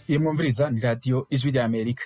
iyo mwumviriza ni radiyo ijwi rya amerika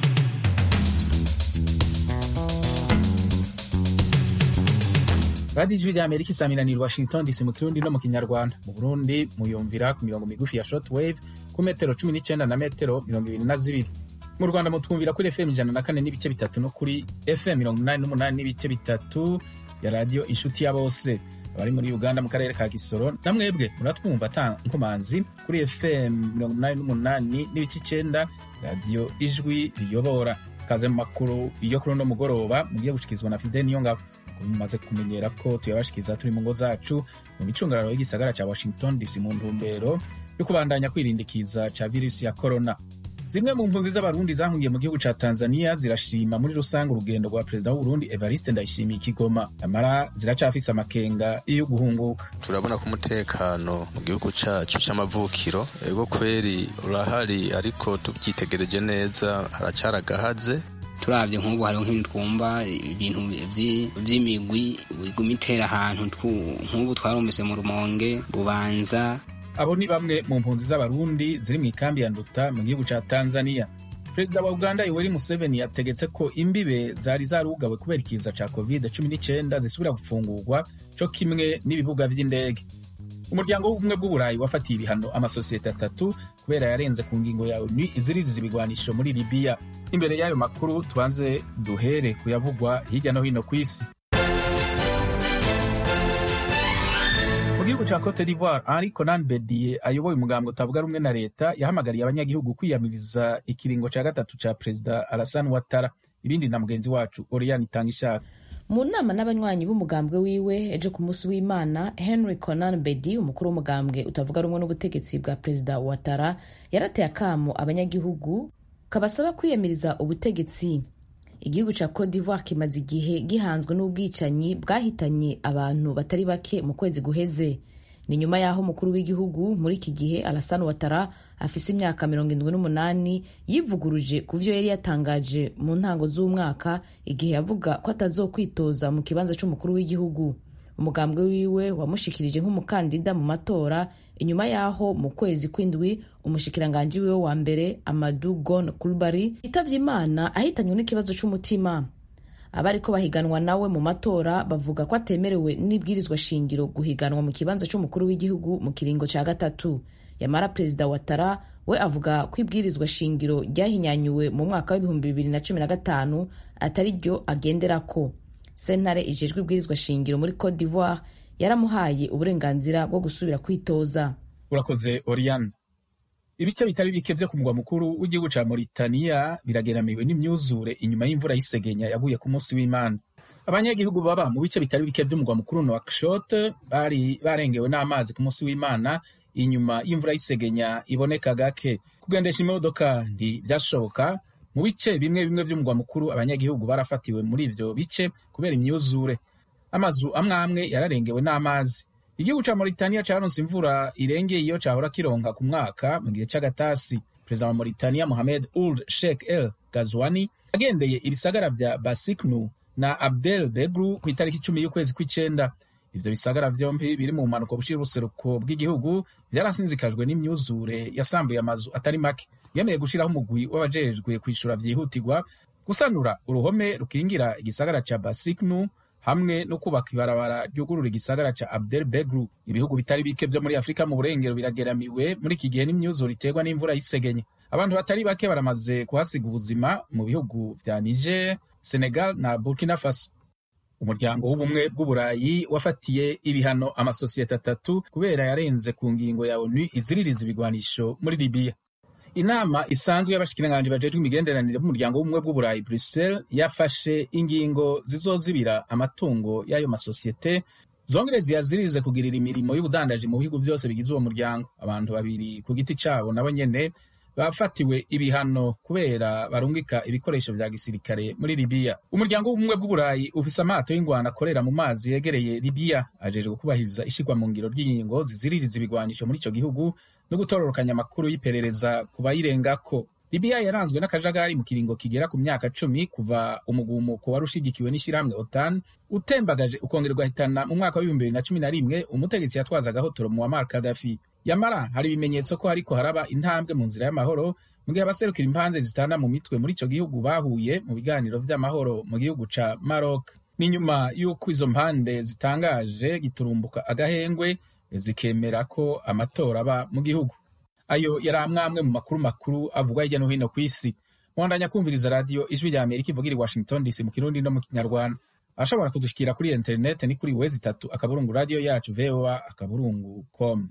radiyo ijwi rya amerika isaminanira i washington dc mu kirundi no mu kinyarwanda mu burundi muyumvira ku mirongo migufi ya short wave ku metero cumi n'icyenda na metero mirongo ibiri na zibiri mu rwanda mutwumvira kuri fm ijana na kane n'ibice bitatu no kuri fm mirongo inani n'umunani n'ibice bitatu ya radiyo inshuti ya bose abari muri uganda mu karere ka gisoro na mwebwe muratwumva ata nkomanzi kuri fm mirongo inani n'umunani n'ibice icyenda radiyo ijwi riyobora kaze mu makuru yo kuri uno mugoroba mugiye gushyikirizwa na fide niyo ngabo mumaze kumenyera ko tuyabashikiriza turi mu ngo zacu mu micungararo y'igisagara cya washington dc mu ntumbero yo kubandanya kwirindikiza ca virusi ya korona zimwe mu mpunzi z'abarundi zahungiye mu gihugu ca tanzania zirashima muri rusange urugendo rwa perezida w'uburundi evariste ndayishimiye ikigoma amara ziracafise amakenga yo guhunguka turabona ko umutekano mu gihugu cacu c'amavukiro ego kweri urahari ariko tubyitegereje neza haracara agahaze turavye nk'ubu hariho nk'ibintu twumva ibintu vy'imigwi iguma itera ahantu nk'ubu twarumvise mu rumonge bubanza abo ni bamwe mu mpunzi z'abarundi ziri mu ikambi ya nduta mu gihugu ca tanzania perezida wa uganda yoweri museveni yategetse ko imbibe zari zarugawe kubera ikiza ca covid 19 zisubira gufungurwa co kimwe n'ibibuga vy'indege umuryango w'ubumwe bw'uburayi wafatiye ibihano amasosiyete atatu kubera yarenze ku ngingo ya onu iziririza ibigwanisho muri libiya imbere y'ayo makuru tubanze duhere kuyavugwa hirya no hino ku isi mu gihugu ca cote d'ivoire henri conan bedie ayoboye umugambwe utavuga rumwe na leta yahamagariye abanyagihugu kwiyamiriza ikiringo ca gatatu ca perezida alasan watara ibindi na mugenzi wacu oriane itanga ishaka mu nama n'abanywanyi b'umugambwe wiwe ejo ku munsi w'imana henry conan bedi umukuru w'umugambwe utavuga rumwe n'ubutegetsi bwa perezida watara yarateye akamo abanyagihugu kabasaba kwiyamiriza ubutegetsi igihugu ca cote d'ivoire kimaze igihe gihanzwe n'ubwicanyi bwahitanye abantu batari bake mu kwezi guheze ni nyuma y'aho umukuru w'igihugu muri iki gihe alasan watara afise imyaka mirongo indwi n'umunani yivuguruje ku vyo yari yatangaje mu ntango z'umwaka igihe yavuga ko atazokwitoza mu kibanza c'umukuru w'igihugu umugambwe wiwe wamushikirije nk'umukandida mu matora inyuma y'aho mu kwezi kw'indwi umushikiranganji wiwe wa mbere amadu gon kulbari yitavye imana ahitanywe n'ikibazo c'umutima abariko bahiganwa nawe mu matora bavuga ko atemerewe n'ibwirizwa shingiro guhiganwa mu kibanza c'umukuru w'igihugu mu kiringo ca gatatu yamara perezida watara we avuga ko ibwirizwa shingiro ryahinyanyuwe mu mwaka w'ibihumbi bibiri na cumi na gatanu atari ryo agenderako sentare ijejwe ibwirizwa shingiro muri cote d'ivoire yaramuhaye uburenganzira bwo gusubira kwitoza urakoze oriane ibice bitari bike vyo ku mugwa mukuru w'igihugu ca Mauritania birageramiwe n'imyuzure inyuma y'imvura y'isegenya yaguye ku munsi w'Imana abanyagihugu baba mu bice bitari bike vy'umugwa mukuru Nouakchott bari barengewe n'amazi ku munsi w'Imana inyuma y'imvura y'isegenya iboneka gake kugendesha imodoka ntivyashoboka mu bice bimwe bimwe vy'umugwa mukuru abanyagihugu barafatiwe muri ivyo bice kubera imyuzure amazu amwe amwe yararengewe n'amazi igihugu ca Mauritania caronse imvura irengeye iyo cahora kironka ku mwaka mu gihe c'agatasi perezida wa Mauritania Mohamed Ould Sheikh El Ghazouani agendeye ibisagara vya Basiknu na Abdel Begru ku itariki icumi y'ukwezi kw'icenda ivyo bisagara vyompi biri mu bumanuko bushira ubuseruko bw'igihugu vyarasinzikajwe n'imyuzure yasambuye amazu atari make yemeye gushiraho umugwi w'abajejwe kwishura vyihutirwa gusanura uruhome rukingira igisagara ca Basiknu hamwe no kubaka ibarabara ryugurura igisagara ca Abdel Begru. Ibihugu bitari bike vyo muri Afrika mu burengero birageramiwe muri iki gihe n'imyuzure iterwa n'imvura y'isegenye. Abantu batari bake baramaze kuhasiga ubuzima mu bihugu vya Niger, Senegal na Burkina Faso. Umuryango w'ubumwe bw'Uburayi wafatiye ibihano amasosiyete atatu kubera yarenze ku ngingo ya ONU iziririza ibigwanisho muri Libya. inama isanzwe y'abashikiranganji bajejwe imigenderanire b'umuryango w'ubumwe bw'uburayi bruxelles yafashe ingingo zizozibira amatungo y'ayo masosiyete zongere ziyaziririze kugirira imirimo y'ubudandaji mu bihugu byose bigize uwo muryango abantu babiri ku giti cabo nabo nyene bafatiwe ibihano kubera barungika ibikoresho vya gisirikare muri libiya umuryango w'ubumwe bw'uburayi ufise amato y'ingwano akorera mu mazi yegereye libiya ajejwe kubahiriza ishirwa mu ngiro ry'ingingo ziziririza ibigwanisho muri ico gihugu no gutororokanya amakuru y'iperereza ku bayirengako libiya yaranzwe n'akajagari mu kiringo kigera ku myaka cumi kuva umugumuko wari ushigikiwe n'ishyirahamwe otan utembagaje ukongera ugahitana mu mwaka w'ibihumbi bibiri na cumi na rimwe umutegetsi yatwazaga hotoro muammar kadafi yamara hari ibimenyetso ko hariko haraba intambwe mu nzira y'amahoro mu gihe abaserukira impanze zitana mu mitwe muri ico gihugu bahuye mu biganiro vy'amahoro mu gihugu ca Maroc ni nyuma y'uko izo mpande zitangaje giturumbuka agahengwe zikemera ko amatora aba mu gihugu ayo yari amwamwe mu makuru makuru avugwa hirya no hino ku isi mwandanya kumviriza radiyo ijwi rya amerika ivugira i washington dc mu kirundi no mu kinyarwanda ashobora kudushikira kuri interineti ni kuri wezi itatu akaburungu radiyo yacu voa akaburungu com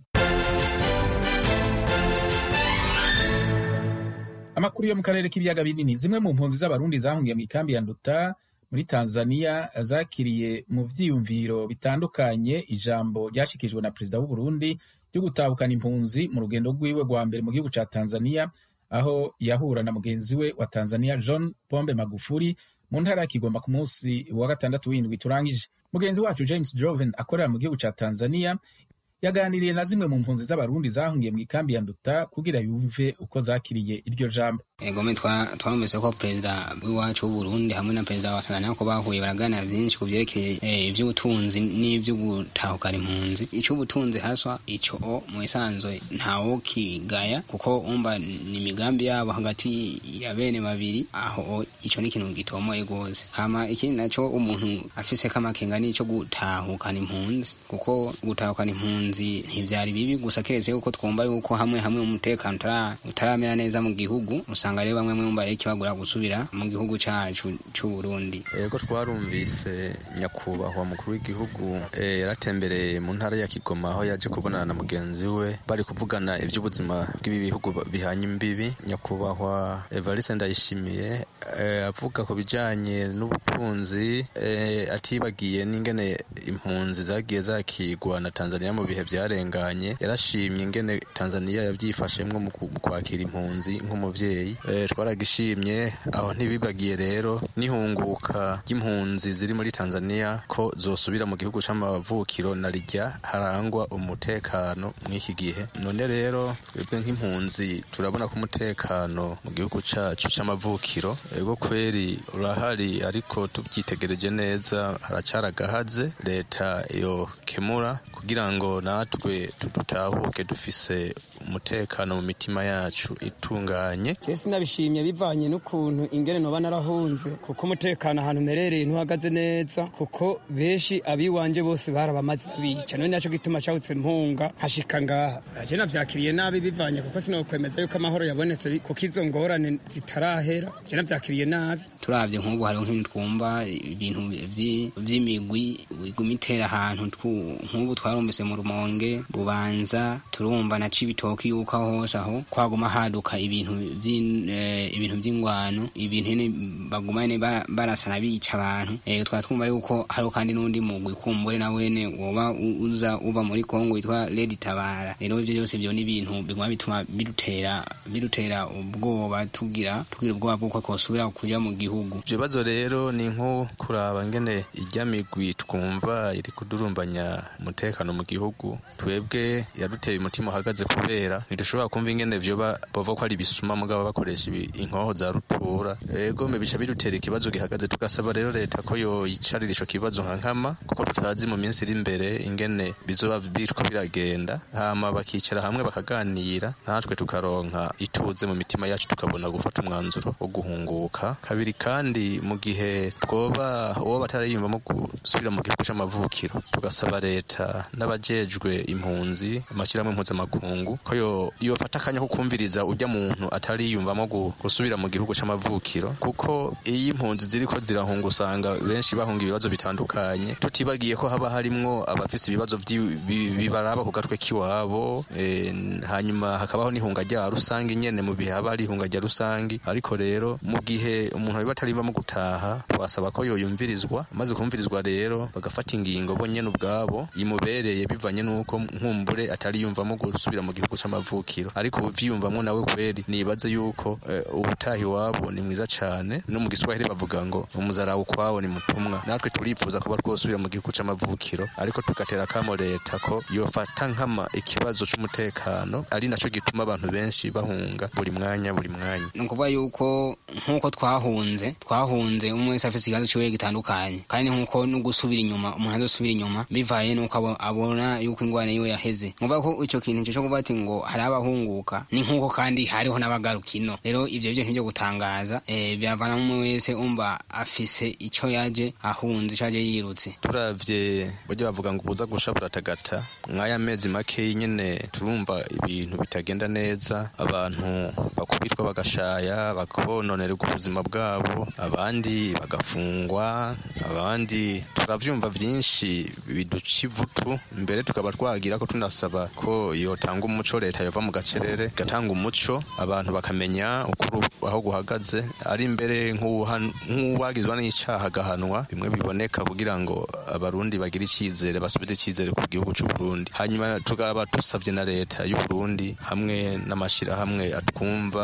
amakuru yo mu karere k'ibiyaga binini zimwe mu mpunzi z'abarundi zahungiye mu ikambi ya nduta muri tanzania zakiriye mu vyiyumviro bitandukanye ijambo ryashikijwe na perezida w'uburundi ryo gutahukana impunzi mu rugendo rwiwe rwa mbere mu gihugu ca tanzania aho yahura na mugenzi we wa tanzania john pombe magufuri mu ntara ya kigomba ku munsi wa gatandatu w'indwi turangije mugenzi wacu james joven akorera mu gihugu ca tanzania yaganiriye na zimwe mu mpunzi z'abarundi zahungiye mu ikambi ya nduta kugira yumve uko zakiriye iryo jambo egome twarumvise ko perezida w'iwacu w'uburundi hamwe na perezida wa tanzania ko bahuye baraganira vyinshi ku vyerekeye ivy'ubutunzi n'ivyo gutahukana impunzi ic'ubutunzi haswa ico mu isanzwe ntawo kigaya kuko umva ni imigambi yabo hagati ya bene babiri aho ico ni ikintu gitomoye gose hama ikindi naco umuntu afiseko amakenga n'ico gutahukana impunzi kuko gutahukana impunzi ntivyari bibi gusa keretse yuko twumva yuko hamwe hamwe umutekano utaramera neza mu gihugu usanga rero bamwe mwumva rero kibagura gusubira mu gihugu cacu c'uburundi yego twarumvise nyakubahwa mukuru w'igihugu yaratembereye mu ntara ya kigoma aho yaje kubonana na mugenzi we bari kuvugana ivy'ubuzima bw'ibi bihugu bihanye imbibi nyakubahwa evariste ndayishimiye avuga ku bijanye n'ubutunzi atibagiye n'ingene impunzi zagiye zakigwa na tanzania mu bihe vyarenganye yarashimye ingene tanzania yavyifashemwo mu kwakira impunzi nk'umuvyeyi twaragishimye aho ntibibagiye rero n'ihunguka ry'impunzi ziri muri tanzania ko zosubira mu gihugu c'amavukiro na rijya harangwa umutekano mw'iki gihe none rero twebwe nk'impunzi turabona ko umutekano mu gihugu cacu c'amavukiro ego kweri urahari ariko tubyitegereje neza haracaragahaze leta yokemura kugira ngo natwe tudutahuke dufise umutekano mu mitima yacu itunganye Jesi nabishimye bivanye n'ukuntu ingene noba narahunze kuko umutekano ahantu merereye ntuhagaze neza kuko benshi abiwanje bose barabamaze babica none naco gituma cawutse mpunga hashika ngaha aje navyakiriye nabi bivanye kuko sinokwemeza yuko amahoro yabonetse kuko izo ngorane zitarahera je navyakiriye nabi turavye nk'ubu hariho nk'ibintu twumva ibintu vy'imigwi iguma itera ahantu nk'ubu twarumvise mu rumonge bubanza turumva na cibitoki yuko aho hose aho kwaguma haduka ibintu ibintu by'ingwano ibintu nyene baguma nyene barasana bica abantu twaba twumva yuko hariho kandi n'undi mugwi kumbure na wene woba uza uva muri kongo witwa redi tabara rero ivyo vyose vyo ni ibintu biguma bituma bidutera bidutera ubwoba tugira tugira ubwoba bw'uko twosubira kuja mu gihugu ivyo bibazo rero ni nko kuraba ngene irya migwi twumva iri kudurumbanya umutekano mu gihugu twebwe yaduteye umutima uhagaze kubera ntidushobora kumva ingene vyoba bava ko ari ibisuma mugabo bakoresha inkoho za rutura ego bica bidutera ikibazo gihagaze tugasaba rero leta ko yoyicarira ico kibazo nka nkama kuko tutazi mu minsi iri imbere ingene bizoba biriko biragenda hama bakicara hamwe bakaganira natwe tukaronka ituze mu mitima yacu tukabona gufata umwanzuro wo guhunguka kabiri kandi mu gihe twoba uwo batarayiyumvamo gusubira mu gihugu c'amavukiro tugasaba leta n'abajejwe impunzi amashyirahamwe mpuzamakungu ko yofata akanya ko kumviriza ujya muntu atariyumvamo gusubira mu gihugu c'amavukiro kuko iyo impunzi ziriko zirahunga usanga benshi bahunga ibibazo bitandukanye tutibagiye ko haba harimwo abafise ibibazo bibaraba ku gatwe k'iwabo hanyuma hakabaho n'ihunga rya rusange nyene mu bihe haba hari ihunga rya rusange ariko rero mu gihe umuntu biba atariyumvamo gutaha twasaba ko yoyumvirizwa amaze kumvirizwa rero bagafata ingingo bo nyene ubwabo imubereye bivanye n'uko nkumbure atariyumvamo gusubira mu gihugu c'amavukiro ariko uvyiyumvamwo nawe kweri nibaze yuko eh, ubutaha iwabo ni mwiza cane no mu giswahili bavuga ngo umuzara ukwawo ni mutumwa natwe turifuza kuba twosubira mu gihugu c'amavukiro ariko tugatera kamo leta ko yofata nkama ikibazo c'umutekano ari naco gituma abantu benshi bahunga buri mwanya buri mwanya ni ukuvuga yuko nk'uko twahunze twahunze umwe wese afite ikibazo ciwe gitandukanye kandi nk'uko no gusubira inyuma umuntu azosubira inyuma bivaye n'uko abo- abona yuko ingwara yiwe yaheze ni ukuvuga ko ico kintu cyo kuvuga ati ngo hari abahunguka ni nk'uko kandi hariho n'abagaruka ino rero ivyo byo ntibyo gutangaza eh, biravana umwe wese umva afise ico yaje ahunze ico yaje yirutse turavye buryo bavuga ngo ubuza gusha buratagata mw'aya mezi makeyi nyene turumva ibintu bitagenda neza abantu bakubitwa bagashaya bakononerwa ubuzima bwabo abandi bagafungwa abandi turavyumva vyinshi biduca ivutu mbere tukaba twagira ko tunasaba ko yotanga umuco leta yova mu gacerere igatanga umuco abantu bakamenya ukuri aho guhagaze ari mbere nk'uwuhan- nk'uwagizwa n'icaha agahanwa bimwe biboneka kugira ngo abarundi bagire icizere basubize icizere ku gihugu c'u Burundi hanyuma tukaba dusavye na leta y'u Burundi hamwe n'amashirahamwe atwumva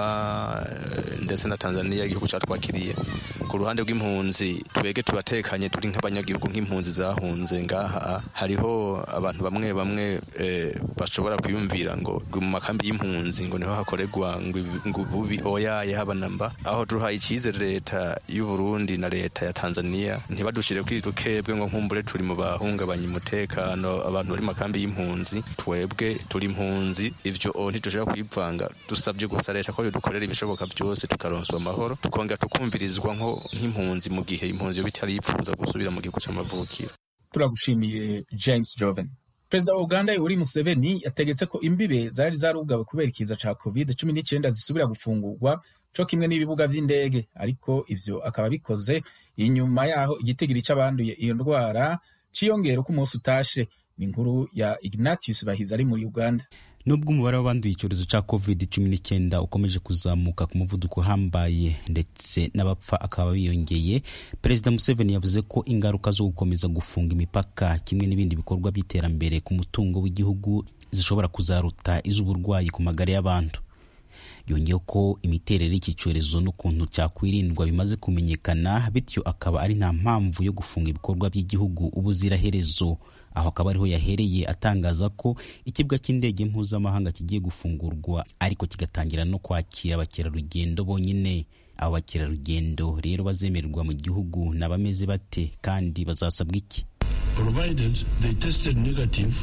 eh, ndetse na Tanzania igihugu catwakiriye ku ruhande rw'impunzi twege tubatekanye turi nk'abanyagihugu nk'impunzi zahunze ngaha hariho abantu bamwe bamwe eh, bashobora kwiyumvira ngo ngo mu makambi y'impunzi ngo niho hakorerwa ngo ibi- ngo ububi oyaye haba namba aho duhaye icizere leta y'u Burundi na leta ya Tanzania ntibadushire kwirukebwe ngo nkumbure turi mu bahungabanya umutekano abantu bari mu makambi y'impunzi twebwe turi impunzi ivyo o ntidushobora kwivanga dusabye gusa leta ko yodukorera ibishoboka byose tukaronswa amahoro tukongera tukumvirizwa nko nk'impunzi mu gihe impunzi yoba itarifuza gusubira mu gihugu c'amavukiro turagushimiye james joven perezida wa uganda yoweri museveni yategetse ko imbibe zari zarugawe kubera ikiza ca covid cumi n'icyenda zisubira gufungurwa co kimwe n'ibibuga vy'indege ariko ivyo akaba bikoze inyuma yaho igitigiri c'abanduye iyo ndwara ciyongera uko umunsi utashe ni inkuru ya ignatius bahizi ari muri uganda nubwo umubare w'abanduye icyorezo cya covid cumi n'icyenda ukomeje kuzamuka ku muvuduko uhambaye ndetse n'abapfa akaba biyongeye perezida museveni yavuze ko ingaruka zo gukomeza gufunga imipaka kimwe n'ibindi bikorwa by'iterambere ku mutungo w'igihugu zishobora kuzaruta iz'uburwayi ku magara y'abantu yongeyeho ko imiterere y'iki cyorezo n'ukuntu cyakwirindwa bimaze kumenyekana bityo akaba ari nta mpamvu yo gufunga ibikorwa by'igihugu ubuziraherezo aho akaba ariho yahereye atangaza ko ikibuga cy'indege mpuzamahanga kigiye gufungurwa ariko kigatangira no kwakira abakerarugendo bonyine abo bakerarugendo rero bazemererwa mu gihugu ni abameze bate kandi bazasabwa iki provided they tested negative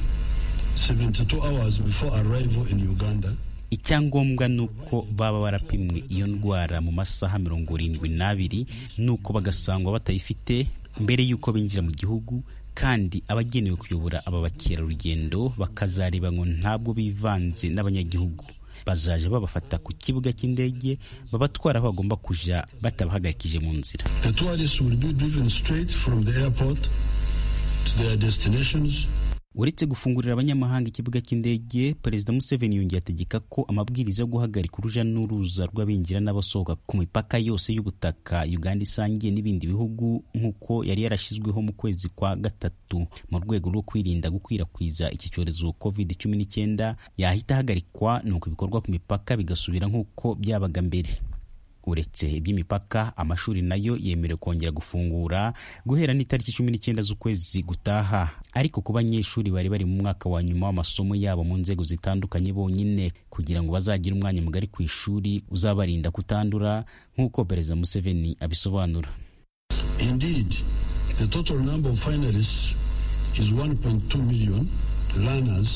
72 hours before arrival in Uganda. icyangombwa ni uko baba barapimwe iyo ndwara mu masaha mirongo irindwi n'abiri nuko bagasangwa batayifite mbere y'uko binjira mu gihugu kandi abagenewe kuyobora aba bakerarugendo bakazareba ngo ntabwo bivanze n'abanyagihugu bazaje babafata ku kibuga cy'indege babatwara aho bagomba kuja batabahagarikije mu nzira The tourists will be driven straight from the airport to their destinations uretse gufungurira abanyamahanga ikibuga cy'indege perezida museveni yongeye ategeka ko amabwiriza yo guhagarika uruja n'uruza rw'abinjira n'abasohoka ku mipaka yose y'ubutaka uganda isangiye n'ibindi bihugu nk'uko yari yarashyizweho mu kwezi kwa gatatu mu rwego rwo kwirinda gukwirakwiza iki cyorezo covid cumi n'icyenda yahita ahagarikwa nuko ibikorwa ku mipaka bigasubira nk'uko byabaga mbere uretse iby'imipaka amashuri nayo yemerewe kongera gufungura guhera n'itariki cumi n'icyenda z'ukwezi gutaha ariko ku banyeshuri bari bari mu mwaka wa nyuma w'amasomo yabo mu nzego zitandukanye bonyine kugira ngo bazagire umwanya mugari ku ishuri uzabarinda kutandura nk'uko perezida museveni abisobanura Indeed, the total number of finalists is 1.2 million learners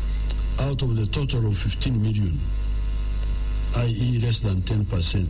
out of the total of 15 million, i.e. less than 10%.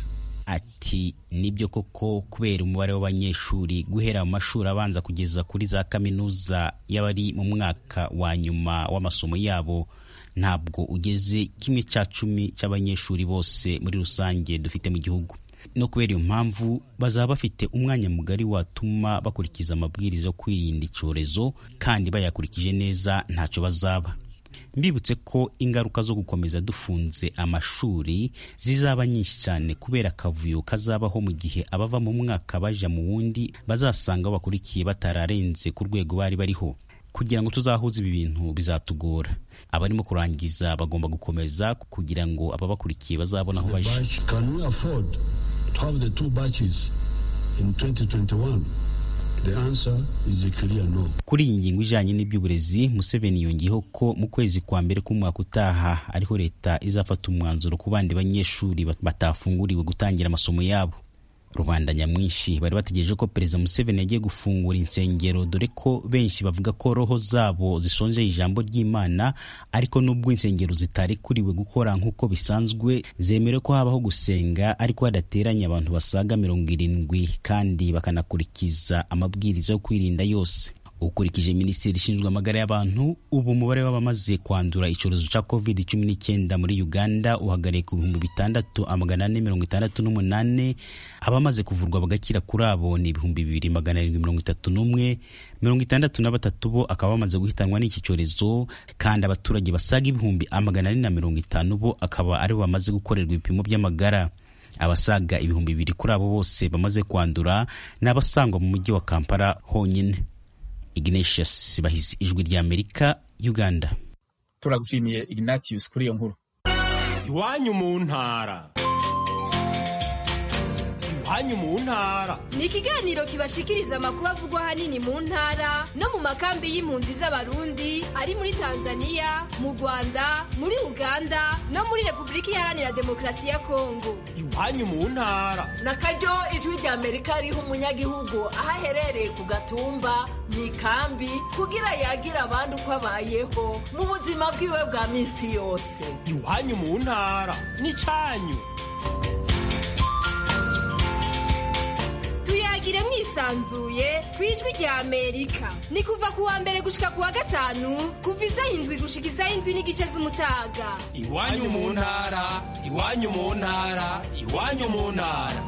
ati nibyo koko kubera umubare w'abanyeshuri guhera mu mashuri abanza kugeza kuri za kaminuza y'abari mu mwaka wa nyuma w'amasomo yabo ntabwo ugeze kimwe cya cumi cy'abanyeshuri bose muri rusange dufite mu gihugu no kubera iyo mpamvu bazaba bafite umwanya mugari watuma bakurikiza amabwiriza yo kwirinda icyorezo kandi bayakurikije neza ntacyo bazaba mbibutse ko ingaruka zo gukomeza dufunze amashuri zizaba nyinshi cyane kubera akavuyo kazabaho mu gihe abava mu mwaka baja mu wundi bazasanga bakurikiye batararenze ku rwego bari bariho kugira ngo tuzahuze ibi bintu bizatugora abarimo kurangiza bagomba gukomeza kugira ngo ababakurikiye bazabona aho baje Can we afford to have the two batches in 2021? The answer is a clear no. kuri iyi ngingo ijanye n'iby'uburezi museveni yongeyeho ko mu kwezi kwa mbere k'umwaka utaha ariho leta izafata umwanzuro ku bandi banyeshuri batafunguriwe gutangira amasomo yabo rubanda nyamwinshi bari bategereje ko perezida museveni yagiye gufungura insengero dore ko benshi bavuga ko roho zabo zisonjeye ijambo ry'imana ariko nubwo insengero zitarekuriwe gukora nk'uko bisanzwe zemerewe ko habaho gusenga ariko hadateranye abantu basaga mirongo irindwi kandi bakanakurikiza amabwiriza yo kwirinda yose ukurikije minisiteri ishinzwe amagara y'abantu ubu umubare w'abamaze kwandura icyorezo cya covid cumi n'icyenda muri uganda uhagarariye ku bihumbi bitandatu amagana ane mirongo itandatu n'umunani abamaze kuvurwa bagakira kuri abo ni ibihumbi bibiri magana arindwi mirongo itatu n'umwe mirongo itandatu na batatu bo akaba bamaze guhitanwa n'iki cyorezo kandi abaturage basaga ibihumbi amagana ane na mirongo itanu bo akaba aribo bamaze gukorerwa ibipimo by'amagara abasaga ibihumbi bibiri kuri abo bose bamaze kwandura ni abasangwa mu mujyi wa kampala honyine ignatius bahizi ijwi rya amerika uganda turagushimiye ignatius kuri iyo nkuru iwanyu mu ntara iwanyu mu ntara ni ikiganiro kibashikiriza amakuru avugwa ahanini mu ntara no mu makambi y'impunzi z'abarundi ari muri tanzania mu rwanda muri uganda no muri repubulika iharanira demokarasi ya kongo iwanyu mu ntara na karyo ijwi rya amerika riha umunyagihugu aho aherereye ku gatumba mu ikambi kugira yagire abandi uko abayeho mu buzima bwiwe bwa minsi yose iwanyu mu ntara ni cyanyu tuyagire mwisanzuye ku ijwi rya amerika ni kuva ku wa mbere gushika ku wa gatanu kuva isaha indwi gushika isaha indwi n'igice z'umutaga iwanyu mu ntara iwanyu mu ntara iwanyu mu ntara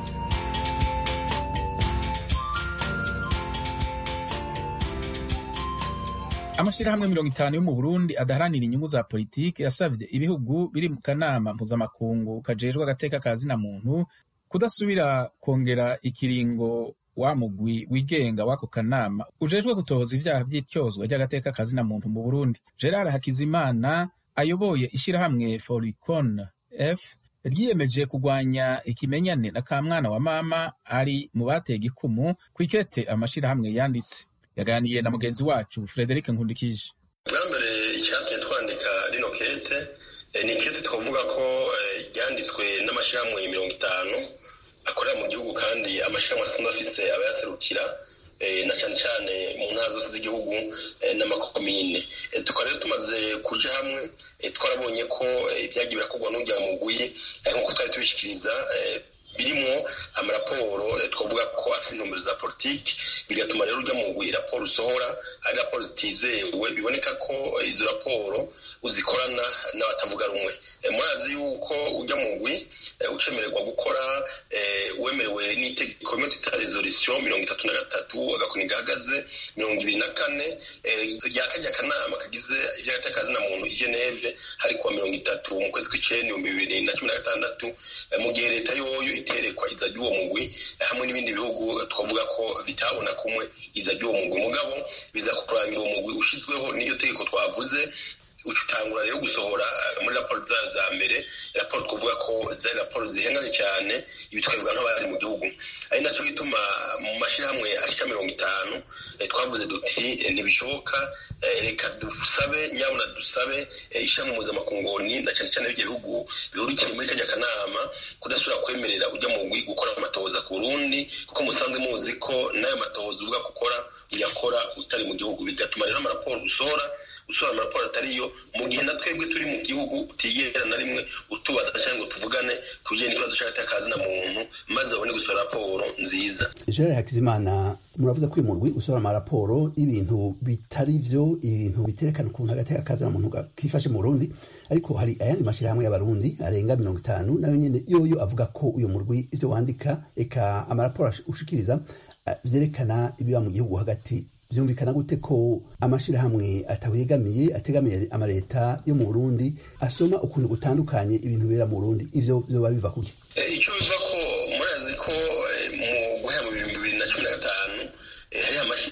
amashyirahamwe mirongo itanu yo mu burundi adaharanira inyungu za politiki yasabye ibihugu biri mu kanama mpuzamakungu kajejwe agateka ka zina muntu kudasubira kongera ikiringo wa mugwi wigenga w'ako kanama ujejwe gutohoza ibyaha by'ityozwa ry'agateka ka zina muntu mu burundi gerard hakizimana ayoboye ishyirahamwe foricon f ryiyemeje kurwanya ikimenyane na kamwana wa mama ari mu batega ikumu ku ikete amashyirahamwe yanditse yaganiriye na mugenzi wacu frederic nkundikije bwa mbere icyatumye twandika rino kete ni kete twavuga ko ryanditswe n'amashyirahamwe mirongo itanu akorera mu gihugu kandi amashyirahamwe asanzwe afise abayaserukira na cyane cyane mu ntara zose z'igihugu n'amakomine tukaba rero tumaze kuja hamwe twarabonye ko ibyagiye birakorwa n'ujya mugwi nk'uko twari tubishikiriza birimo amaraporo twavuga ko afite intumbero za politiki bigatuma rero ujya mu raporo usohora ari raporo zitizewe biboneka ko izo raporo uzikorana n'abatavuga rumwe murazi yuko ujya mu ngwi ucemererwa gukora wemerewe n'itegeko rimwe twita resolution mirongo itatu na gatatu agakoni gahagaze mirongo ibiri na kane rya kajya akanama kagize iby'agatekazina muntu i geneve hari kuwa mirongo itatu mu kwezi kw'icenda ibihumbi bibiri na cumi na gatandatu mu gihe leta yoyo iterekwa iza ry'uwo mugwi hamwe n'ibindi bihugu twavuga ko bitabona kumwe iza ry'uwo mugwi mugabo biza kurangira uwo mugwi ushizweho n'iryo tegeko twavuze utangura rero gusohora muri raporo zayo za mbere raporo twavuga ko zari raporo zihenganye cyane ibi tukabivuga nk'abari mu gihugu ari nacyo gituma mu mashyirahamwe ashika mirongo itanu twavuze duti ntibishoboka reka dusabe nyabuna dusabe ishyirahamwe mpuzamakungu na cyane cyane ibyo bihugu bihurikiye muri kajya kanama kudasubira kwemerera ujya mu gwi gukora amatohoza ku burundi kuko musanzwe muzi ko n'ayo matohoza uvuga gukora uyakora utari mu gihugu bigatuma rero amaraporo usohora usohora amaraporo atariyo mu gihe na twebwe turi mu gihugu utigera na rimwe utubaza cyangwa ngo tuvugane ku bijyanye n'ikibazo cy'agateka muntu maze babone gusohora raporo nziza gerard hakizimana muravuze ko uyu murwi usohora amaraporo y'ibintu bitari byo ibintu biterekana ukuntu agateka kazina muntu kifashe mu burundi ariko hari ayandi mashyirahamwe y'abarundi arenga mirongo itanu nayo nyine yoyo avuga ko uyu murwi ibyo wandika eka amaraporo ushikiriza byerekana ibiba mu gihugu hagati byumvikana gute ko amashyirahamwe atawegamiye ategamiye amaleta yo mu burundi asoma ukuntu gutandukanye ibintu bibera mu burundi ivyo vyoba biva kuki icyo biva ko murazi ko mu guhera mu bihumbi bibiri na cumi na gatanu hari amashyirahamwe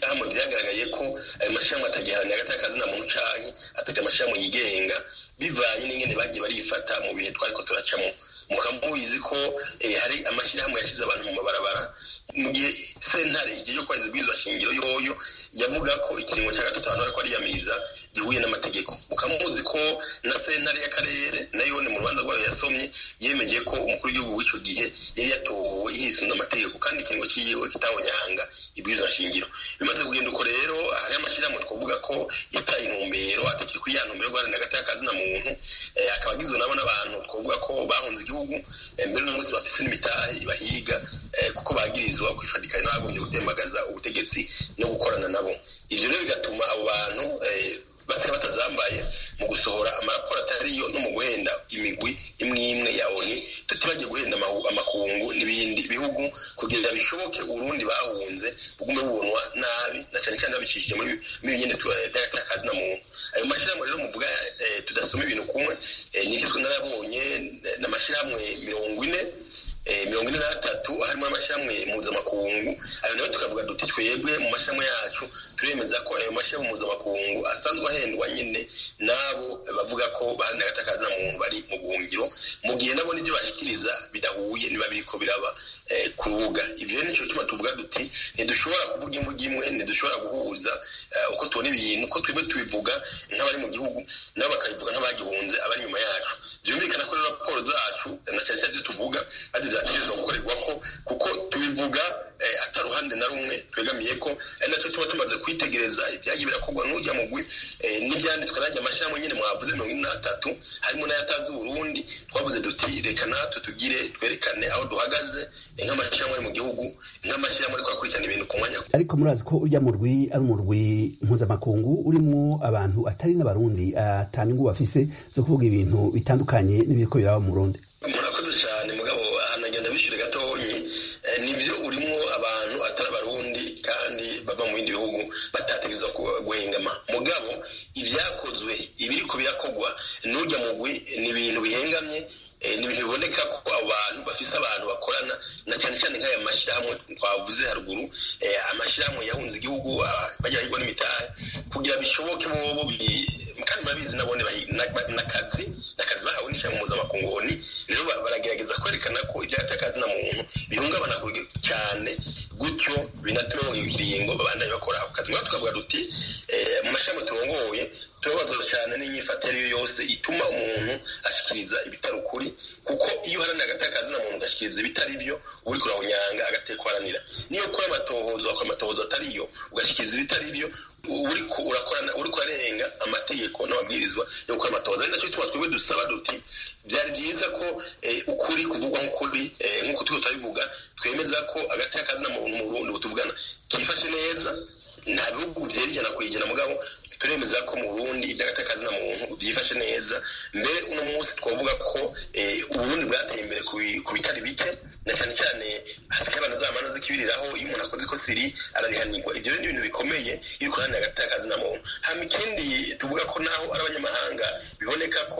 byagaragaye ko ayo mashyirahamwe atagiharanira hagati y'akazi na muntu canke atagira amashyirahamwe yigenga bivanye n'ingene bagiye barifata mu bihe twariko turacamo mukamubizi ko hari amashyirahamwe yashyize abantu mu mabarabara mu gihe sentare igihe cyo kwezi bw'izo shingiro yoyo yavuga ko ikiringo cya gatatu abantu bariko bariyamiriza gihuye n'amategeko mukamuzi ko na sentare y'akarere nayo ni mu rubanza rwayo yasomye yemeje ko umukuru w'igihugu w'ico gihe yari yatowe yisunze amategeko kandi ikiringo ciwe kitahonyanga ibwirizwa shingiro bimaze kugenda uko rero hari amashyirahamwe twavuga ko yataye intumbero atakiri kuri ya ntumbero guharanira hagati y'akazi na muntu akaba agizwe nabo n'abantu twavuga ko bahunze igihugu mbere n'umunsi bafise n'imitahe bahiga kuko bagirizwa kwifatikanya n'abagombye gutembagaza ubutegetsi no gukorana nabo ivyo rero bigatuma abo bantu basiga batazambaye mu gusohora amaraporo atariyo no mu guhenda imigwi imwe imwe ya oni tutibagiye guhenda amakungu n'ibindi bihugu kugira bishoboke urundi bahunze bugume bubonwa nabi na cyane cyane babicishije muri nyine by'akazi na muntu ayo mashyirahamwe rero muvuga tudasoma ibintu kumwe nicyo twe narabonye n'amashyirahamwe mirongo ine mirongo ine n'atatu harimo amashyirahamwe mpuzamakungu ayo nayo tukavuga duti twebwe mu mashyirahamwe yacu turemeza ko ayo mashyirahamwe mpuzamakungu asanzwe ahendwa nyine n'abo bavuga ko baharanira agatakazi na muntu bari mu buhungiro mu gihe nabo n'ibyo bashyikiriza bidahuye niba biriko biraba ku rubuga ivyo rero nico gituma tuvuga duti ntidushobora kuvuga imvugo imwe ntidushobora guhuza uko tubona ibintu uko twebwe tubivuga nk'abari mu gihugu nabo bakabivuga nk'abagihunze abari inyuma yacu vyumvikana ko rero raporo zacu na cyane cyane tuvuga ari vyategerezwa gukorerwa ko kuko tubivuga ataruhande na rumwe twegamiye ko ari naco tuba tumaze kwitegereza ibyagiye birakorwa n'urya mugwi n'ivyanditswe n'arya amashyirahamwe nyene mwavuze mirongo ine n'atatu harimo n'ayatazi Burundi twavuze duti reka natwe tugire twerekane aho duhagaze nk'amashyirahamwe ari mu gihugu nk'amashyirahamwe ariko akurikirana ibintu ku mwanya ariko murazi ko urya murwi ari umurwi mpuzamakungu urimwo abantu atari n'abarundi atanga ingubu bafise zo kuvuga ibintu bitandukanye n'ibiriko biraba mu Burundi murakoze cyane mugabo ahantu agenda bishyure gatonyi nibyo urimo abantu atari abarundi kandi bava mu bindi bihugu batategereza guhengama mugabo ibyakozwe ibiriko birakogwa n'ujya mugwi ni ibintu bihengamye ni ibintu biboneka ko abo bantu bafise abantu bakorana na cyane cyane nk'aya mashyirahamwe twavuze haruguru amashyirahamwe yahunze igihugu bajya hirwa n'imitahe kugira bishoboke bobo kandi murabizi nabone n'akazi n'akazi bahawe n'ishyirahamwe mpuzamakungu oni rero baragerageza kwerekana ko ibyatakazi na muntu bihungabana cyane gutyo binatuma mu kiringo babandanye bakora ako kazi ngaho tukavuga duti mu mashami turongoye turabazwa cyane n'inyifato ariyo yose ituma umuntu ashikiriza ibitari ukuri kuko iyo uharanira agatakazi na muntu ugashikiriza ibitari byo uri kurawunyanga agatekwaranira niyo ukora amatohozo wakora amatohozo atariyo ugashikiriza ibitari byo uriko urakorana uriko urarenga amategeko n'amabwirizwa yo gukora amatohoza ari nacyo tuba twebwe dusaba duti byari byiza ko ukuri kuvugwa nk'ukuri nk'uko turiko turabivuga twemeza ko agatakazi na muntu mu Burundi butuvugana kifashe neza nta bihugu vyera ijana kwijana mugabo turemeza ko mu Burundi iby'agatakazi na muntu byifashe neza mbere uno munsi twavuga ko uburundi bwateye imbere ku bitari bike na cyane cyane hasigaye abantu zamana zikibiriraho iyo umuntu akoze ikosa iri ararihanirwa ibyo rero ni ibintu bikomeye iyo ukoraniye agatakazi na muntu hama ikindi tuvuga ko naho ari abanyamahanga biboneka ko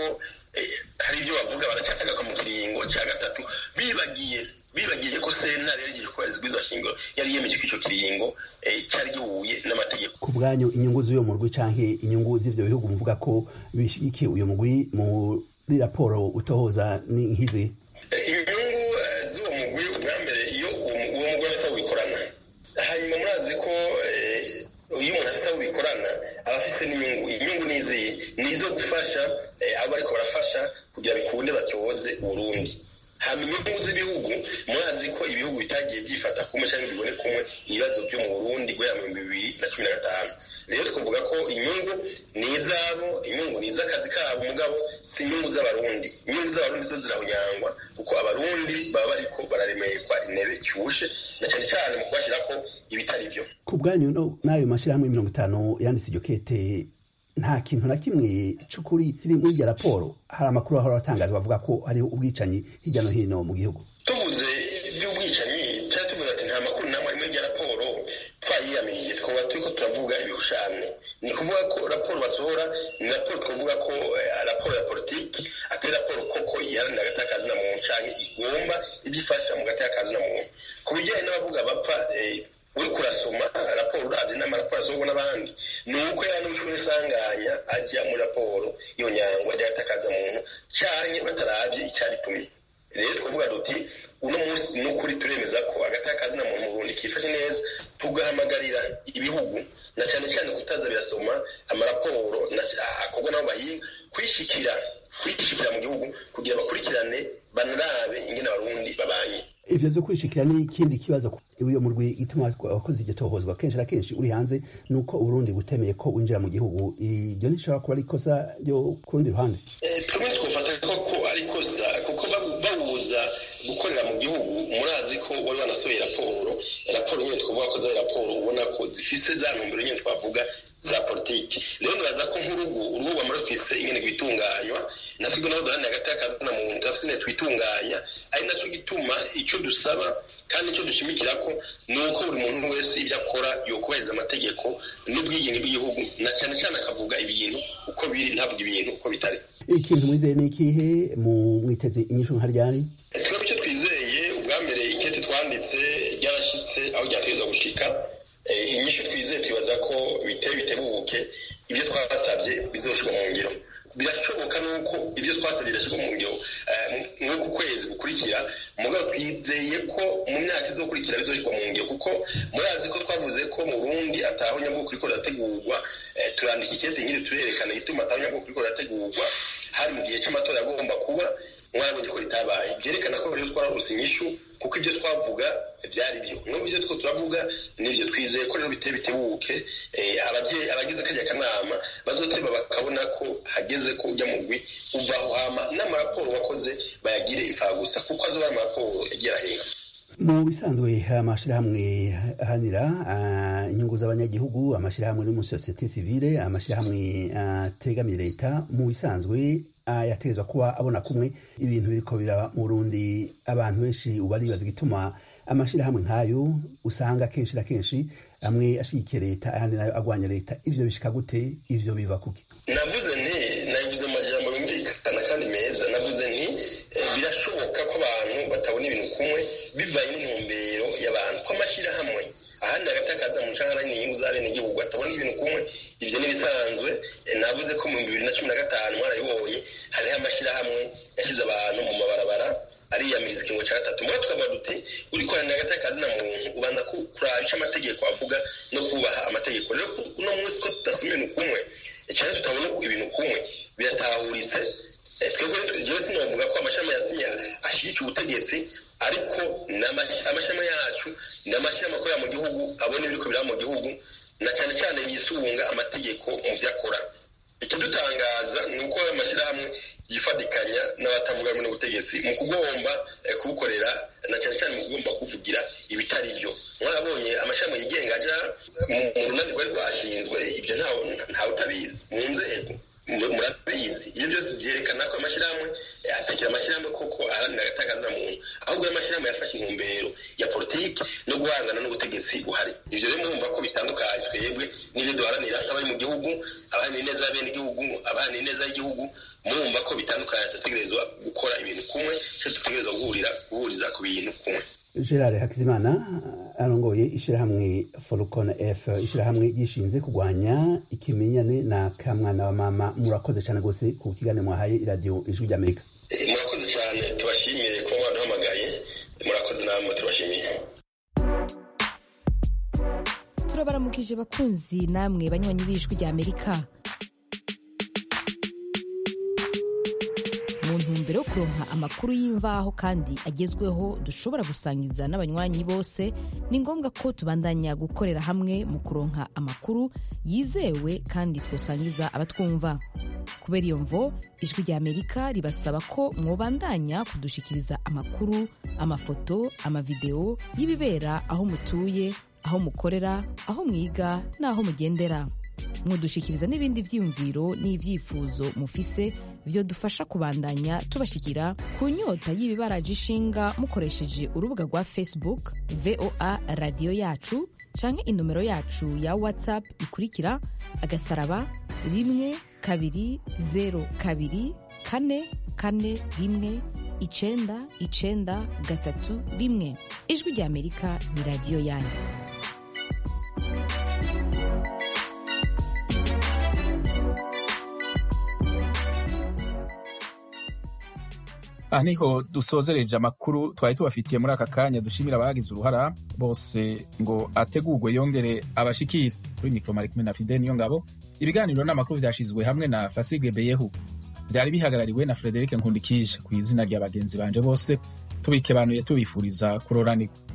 hari ibyo bavuga baracyatagaka mu kiringo cya gatatu bibagiye bibagiye ko sentare yari igiye kubahiriza ubwiza shingiro yari yemeje ko ico kiringo cyari gihuye n'amategeko ku bwanyu inyungu z'uyo murwi canke inyungu z'ivyo bihugu muvuga ko bishigikiye uyo murwi muri raporo utohoza ni nkizi inyungu z'uwo mugwi ubwa mbere iyo uwo mugwi afite aho bikorana hanyuma murazi ko iyo umuntu afite aho bikorana aba afise n'inyungu inyungu ni izihe ni izo gufasha abo bariko barafasha kugira bikunde batyoze uburundi hama inyungu z'ibihugu murazi ko ibihugu bitagiye byifata kumwe cyangwa bibone kumwe ibibazo byo mu burundi guhera mu bihumbi bibiri na cumi na gatanu rero twavuga ko inyungu ni izabo inyungu ni iz'akazi kabo mugabo si inyungu z'abarundi inyungu z'abarundi zo zirahunyangwa kuko abarundi baba bariko bararemerwa intebe cyushe na cyane cyane mu kubashyirako ibitari byo ku bwanyu n'ayo mashyirahamwe mirongo itanu yanditse iryo kete nta kintu na kimwe c'ukuri kiri muri iryo raporo hari amakuru ahora atangazwa bavuga ko hariho ubwicanyi hirya no hino mu gihugu tuvuze iby'ubwicanyi cyangwa tuvuze ati nta makuru namwe ari muri iryo raporo twayiyamiriye twaba turiko turavuga ibihushane ni kuvuga ko raporo basohora ni raporo twavuga ko raporo ya politiki atari raporo koko iharanira agatakazi na muntu canke igomba ibyo ifasha mu gatakazi na muntu ku bijyanye n'abavuga bapfa uri kurasoma raporo uravye n'amaraporo asohorwa n'abandi ni uko ya n'ushuri isanganya ajya muri raporo iyo nyangwa ajya atakaza muntu canke bataravye icyaritumye rero twavuga duti uno munsi n'ukuri turemeza ko agatakazi na muntu mu Burundi kifashe neza tugahamagarira ibihugu na cyane cyane kutaza birasoma amaraporo akorwa n'abo bahinga kwishikira kwishikira mu gihugu kugira bakurikirane banarabe ingene abarundi babanye ivyo vyo kwishikira ni ikindi kibazo uyo murwi ituma wakoze iryo tohozwa kenshi na kenshi uri hanze nuko uburundi butemeye ko winjira mu gihugu iryo ntishobora kuba ari ikosa ryo ku rundi ruhande twebwe twofata ko ari ikosa kuko bawuza gukorera mu gihugu murazi ko wari wanasohoye raporo raporo nyine twavuga ko zari raporo ubona ko zifise za ntumbero nyine twavuga za politiki rero nibaza ko nk'urugu urubu rwama rufise ingene rwitunganywa natwe naho duharanira hagati y'akazi na muntu turafise ingene twitunganya ari naco gituma ico dusaba kandi icyo dushimikira ko ni uko buri muntu wese ibyo akora yokubahiriza amategeko n'ubwigenge bw'igihugu na cyane cyane akavuga ibintu uko biri ntavuga ibintu uko bitari ikintu mwizeye ni ikihe mu mwiteze inyishu nka ryari twebwe icyo twizeye ubwa mbere ikete twanditse ryarashyitse aho ryateza gushika inyishu twizeye twibaza ko biteye bitebuke ibyo twasabye bizoshirwa mu ngiro birashoboka nuko ibyo twasabye birashyirwa mu ngiro nk'uku kwezi gukurikira mugabo twizeye ko mu myaka izokurikira bizoshirwa mu ngiro kuko murazi ko twavuze ko mu burundi ataho nyabwoko riko rirategurwa turandika ikete nkiri turerekana igituma ataho nyabwoko riko rirategurwa hari mu gihe cy'amatora agomba kuba mwarabonye ko ritabaye byerekana ko rero twararuse inyishu kuko ibyo twavuga byari byo n'ubu ibyo two turavuga nivyo twizeye ko rero biteye bitebuke abagize kajya kanama bazoteba bakabona ko hageze ko ujya mugwi uvaho hama n'amaraporo wakoze bayagire imfagusa kuko azoba ari amaraporo yagiye arahenga mu bisanzwe amashirahamwe ahanira inyungu z'abanyagihugu amashirahamwe no mu sosiyete sivile amashirahamwe ategamiye leta mu bisanzwe yategezwa kuba abona kumwe ibintu biriko biraba mu Burundi abantu benshi ubu baribaza igituma amashirahamwe nk'ayo usanga kenshi na kenshi amwe ashigikiye leta ayandi nayo agwanya leta ivyo bishika gute ivyo biva kuki navuze nti navuze mu majambo yumvikana kandi meza navuze nti birashoboka ko abantu batabona ibintu kumwe bivanye n'intumbero y'abantu ko amashyirahamwe ahandi agatakaza mu ncangara n'inyungu za bene igihugu atabona ibintu kumwe ivyo n'ibisanzwe navuze ko mu bibiri na cumi na gatanu mwarabibonye hariho amashyirahamwe yashyize abantu mu mabarabara ariyamiriza ikingo cya gatatu muri tukavuga dute uri koranira hagati y'akazi na muntu ubanza kuraba ico amategeko avuga no kubaha amategeko rero uno munsi ko tudasoma ibintu kumwe cyane tutabona ibintu kumwe biratahuritse twebwe jewe sinovuga ko amashami yazinya ashyigikiye ubutegetsi ariko amashami yacu ni amashami akorera mu gihugu abona ibiriko biraba mu gihugu na cyane cyane yisunga amategeko mu vyo akora ikidutangaza ni uko amashyirahamwe yifadikanya n'abatavuga rumwe n'ubutegetsi mu kugomba kubukorera na cyane cyane mu kugomba kuvugira ibitari byo mwarabonye amashami yigenga aja mu runani rwari rwashinzwe ibyo ntawe utabizi mu nzego murabizi ibyo byose byerekana ko amashyirahamwe atakira amashyirahamwe koko aharanira agatakaza muntu ahubwo amashyirahamwe yafashe intumbero ya politiki no guhangana n'ubutegetsi buhari ibyo rero murumva ko bitandukanye twebwe n'ibyo duharanira nk'abari mu gihugu abaharanira ineza ya bene igihugu abaharanira ineza y'igihugu murumva ko bitandukanye dutegerezwa gukora ibintu kumwe cyo dutegerezwa guhurira guhuriza ku bintu kumwe gerard hakizimana arongoye ishyirahamwe forukona f ishyirahamwe ryishinze kurwanya ikimenyane na kamwana wa mama murakoze cyane rwose ku kiganiro mwahaye iradiyo ijwi ry'amerika murakoze cyane tubashimiye kuba mwaduhamagaye murakoze namwe tubashimiye turabaramukije bakunzi namwe banywanyi b'ijwi ry'amerika mu ntumbero yo kuronka amakuru y'imvaho kandi agezweho dushobora gusangiza n'abanywanyi bose ni ngombwa ko tubandanya gukorera hamwe mu kuronka amakuru yizewe kandi twosangiza abatwumva kubera iyo mvo ijwi rya amerika ribasaba ko mwobandanya kudushikiriza amakuru amafoto amavideo y'ibibera aho mutuye aho mukorera aho mwiga n'aho mugendera mudushikiriza n'ibindi vyiyumviro n'ivyifuzo mufise vyo dufasha kubandanya tubashikira ku nyota y'ibibaraje ishinga mukoresheje urubuga rwa facebook voa radiyo yacu canke inomero yacu ya whatsapp ikurikira agasaraba rimwe kabiri zero kabiri kane kane rimwe icenda icenda gatatu rimwe ijwi rya amerika ni radiyo yanyu aha niho dusozereje amakuru twari tubafitiye muri aka kanya dushimira abagize uruhara bose ngo ategurwe yongere abashikire kuri mikoro mari kumwe na fide niyo ngabo ibiganiro n'amakuru vyashizwe hamwe na fasige beyehu vyari bihagarariwe na frederic nkundikije ku izina rya bagenzi banje bose tubikebanuye tubifuriza kuroranirwa